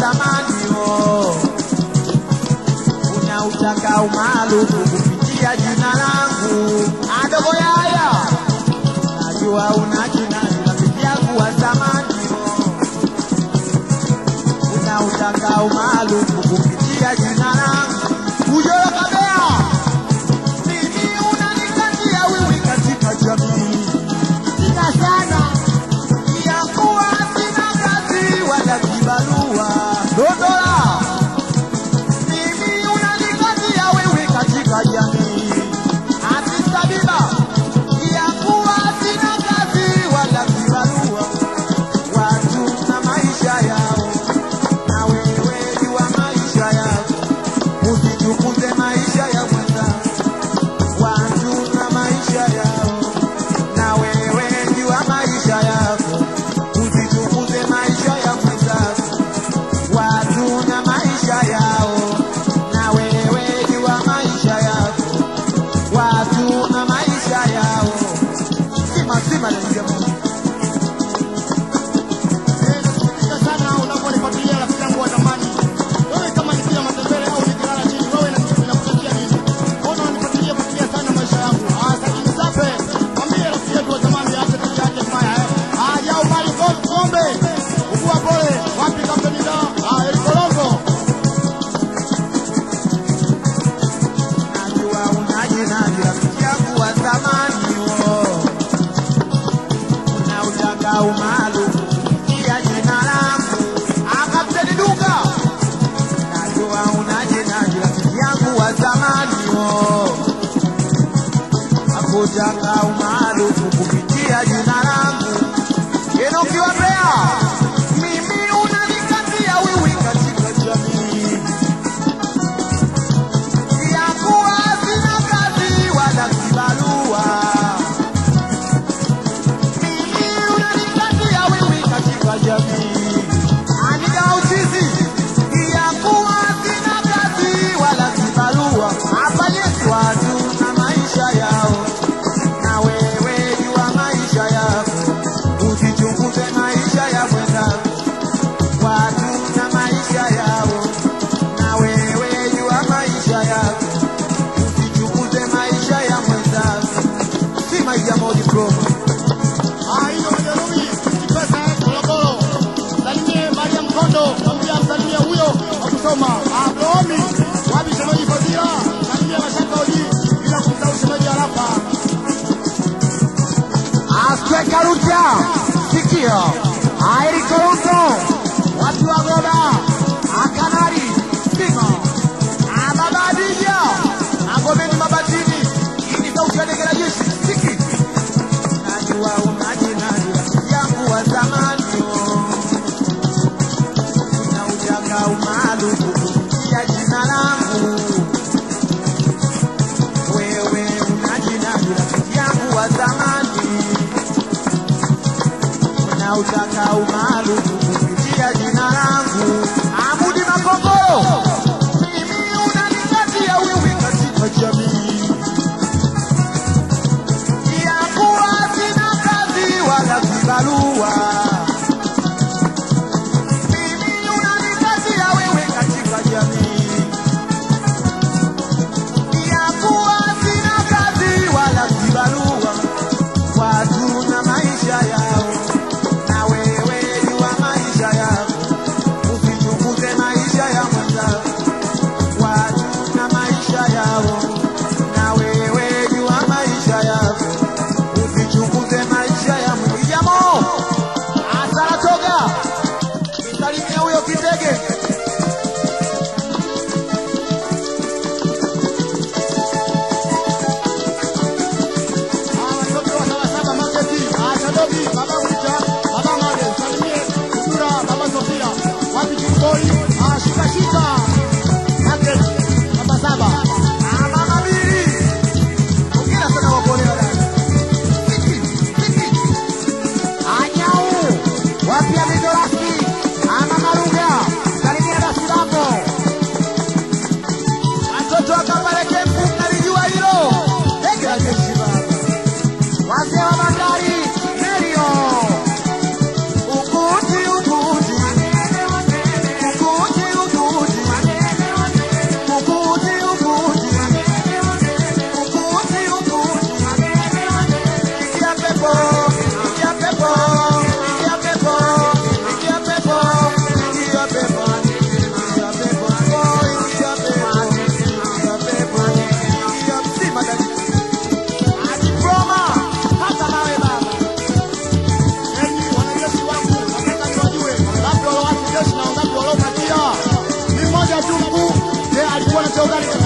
zamani oh. Unautaka umaarufu kupitia jina langu adogo yaya, najua una jina rafiki yangu wa zamani oh. Unautaka umaarufu kupitia jina langu ujoro kabea, mimi unanikatia wiwi katika jamii Sina sana. ya kuwa sina kazi wala kibarua. Dondola, mimi unanikatia wewe katika jamii. Afisa Biba, ya kuwa sina kazi wala kibarua. Watu na maisha yao, na wewe jua maisha yako, usichukuze maisha ya mwenzako. Watu na maisha yao na wewe jua maisha yako, usichukuze maisha ya mwenzako. Watu na maisha yao, na wewe jua maisha yako. Watu na maisha yao, sima sima na jamaa. Eh, nasikitika sana unaponifuatilia rafiki yangu wa zamani. Wewe kama nikila matembele au nikilala chini, wewe na- inakufikia nini? Mbona unanifuatilia fuatilia sana maisha yangu? Ah, sasa nisape. Mwambie rafiki yetu wa zamani aache tabia yake mbaya, eh. Ah, jao mali go- ng'ombe. Ugua pole. Wapi kampeni da? Ah, Elikolongo. Najua unajinadi rafiki yangu wa zamani oh. Unautaka umaarufu kupitia jina langu akapteni duka. Najua unajinadi rafiki yangu wa zamani oh. Hakutaka umaarufu kupitia jina langu Enoki wa Mbeya, mimi unanikatia wiwi katika jamii ya kuwa sina kazi wala kibarua. Mimi unanikatia wewe katika jamii. Anida uchizi ya kuwa sina kazi wala kibarua. Hapa Yesu watu na maisha yao, na wewe jua maisha yako, usichunguze maisha ya mwenzako. Watu na maisha yao, na wewe jua maisha yako usichunguze maisha ya mwenzako, si maisha moja promo. Ah, hiyo majeruhi. Kipesa, eh, Morogoro. Salimie Maria Mkondo. Mwambie amsalimie huyo wa kusoma. Ah, Bromi. Wapi shemeji Fadhila? Salimie Mashaka Oji. Bila kumsahau shemeji Arafa. Aswe Karuta, sikio Airi Koruto, watu wa Goba, Akanari, Sima, Ababadija, Agomeni Mabatini, hii ni sauti ya ndege la jeshi, siki. Najua unajinadi rafiki yangu wa zamani, oh. Unautaka umaarufu kupitia jina langu wewe unajinadi rafiki yangu wa zamani, unautaka umaarufu kupitia jina langu. Amudi Makongoro, mimi unanikatia wiwi katika jamii ya kuwa sina kazi wala kibarua. Mimi unanikatia wewe katika jamii ya kuwa sina kazi wala kibarua, watu na maisha yao, na wewe jua maisha yako, waziri mkuu, je, alikuwa na cheo gani